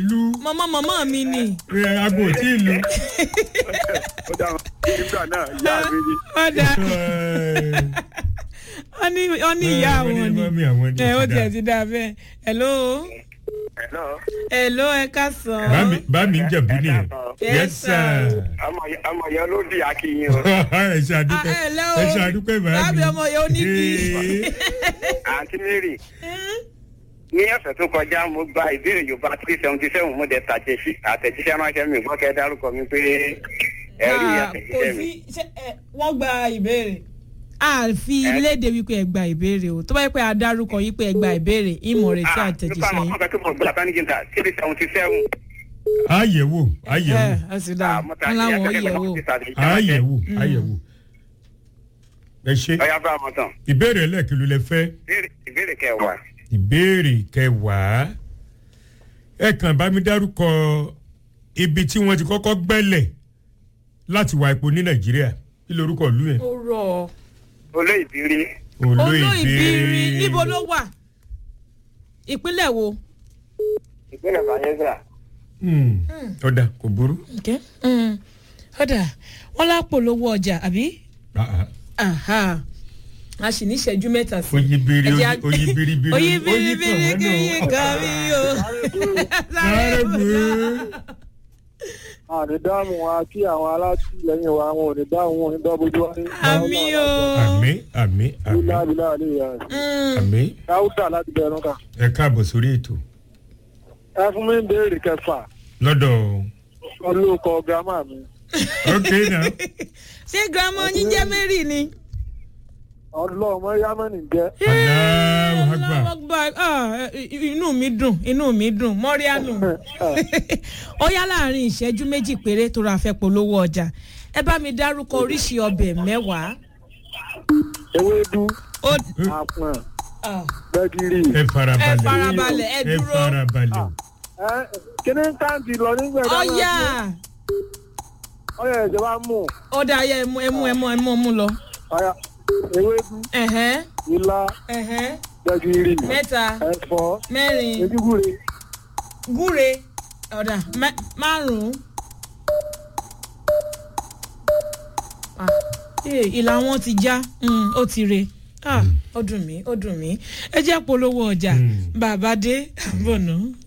lu mọ̀mọ́ mọ̀mọ́ mi ni. ẹ, aago ò tí ì lu. ó dá wọn nígbà náà ìyá mi ni. ọ̀dà Ẹ, wọ́n ní wọ́n ní ìyá wọ́n ní àwọn ni mọ́mí àwọn ni ẹ ó ó ti tiẹ̀ dá. ti dá bẹ́ẹ̀ hello Hello. hello ẹ ká sọ. bá mi bá mi ń jẹ̀bú nìyẹn. Yes, yes sir. sir. ọmọ yẹn ló di akínyìn o. ẹ ṣe àdúpẹ́ Ah, ẹ lẹ́ o. ẹ ṣe àdúpẹ́ bá mi. Lábẹ́ ọmọ yẹn ó ní kí. Ee, àǹtí mary ní ọ̀sẹ̀ tó kọjá mo gba ìbéèrè yorùbá three seventy seven mo dẹ̀ tàjẹsí àtẹ̀jíṣẹ́ ránṣẹ́ mi gbọ́ kẹ́ dárúkọ mi pé ẹ rí Ah, kò àtẹ̀jíṣẹ́ mi. sí ṣé, ẹ, wọ́n gba ìbéèrè. a fi léde wípé ẹ gba ìbéèrè o tó bá yẹ pé a dárúkọ yìí pé ẹ gba ìbéèrè ìmọ̀ rẹ̀ tí Ah, nípa àtẹ̀jíṣẹ́ àwọn yín. ọkọ̀ tó mọ̀ gbọ́dọ̀ bá ní jìntà three seventy seven. àyẹ̀wò àyẹ̀wò ẹ ẹ sì dáa wọn láwọn yẹ̀ wò. àyẹ̀wò àyẹ̀wò. ẹ ṣe ọ̀yá bá a mọ̀ tán ìbéèrè ẹlẹ́kìlú lẹ fẹ́ Ìbéèrè- ìbéèrè kẹwàá. ìbéèrè kẹwàá ẹ kàn bá mi dárúkọ ibi tí wọ́n ti kọ́kọ́ gbẹ́lẹ̀ láti wá epo ní nàìjíríà kí lorúkọ ìlú yẹn. ó rọ̀ ọ́. olóyè ìbírí olóìbírí níbo ló wà ìpínlẹ̀ wo. ìpínlẹ̀ bayelsa. Hmm, ọ̀dà kò burú. Okay. Mm. ọ̀dà wọn lápò lówó ọjà àbí. Ah, ah. Aha. a sì ní ìṣẹ́jú mẹ́ta sí. oyin biri Ẹ jẹ́ a- oyin biri biri oyin biribiri kì í kàn mí o. sáré bu àní dáhùn wa kí àwọn alátìlẹyìn wa wọn ò ní dáhùn wọn ní dọ́bójú wa ní. àmì o. àmì àmì àmì bílá bílá àlè ìyá rẹ̀. Mm. àmì dáúdà láti bẹ̀rù ká. ẹ káàbọ̀ sórí ètò ẹ fún mi ń béèrè kẹfà lọ́dọ̀ olóòkọ gírámà mi. ok now ṣé girama yín jẹ́ mary ni. ọlọ́mọ yámẹ́nì jẹ́. Allahu Akbar. Allahu Akbar. Ah, inú mi dùn inú mi dùn mọ́ríánù. ó yá láàrin ìṣẹ́jú méjì péré tó ra fẹ́ polówó ọjà ẹ bá mi dárúkọ oríṣi ọbẹ̀ mẹ́wàá. ewédú Ó- àpọ̀n ah, gbẹ̀gìrì. ẹ farabalẹ̀ ẹ farabalẹ̀ ẹ ẹ dúró. farabalẹ̀ ẹ kíní táǹtì lọ nígbà ó yá ọyọ ẹ̀jẹ̀ wa mú ó dá ayé ẹmu ẹmu ẹmu ẹmu ẹmu lọ. ọyà ewédú Ẹ̀hẹ́n, ilá ẹ̀hẹ́n, gbẹ̀gìrì mẹ́ta ẹ̀fọ́ mẹ́rin ejúgúre. gúre ọ̀dà mẹ́- márùn-ún. Ah, eh, ìlà wọn ti já mm, ó ti re Ah, ó dùn mí ó dùn mí ẹ jẹ́ polówó ọjà Mm. bàbá dé àbọ̀nà.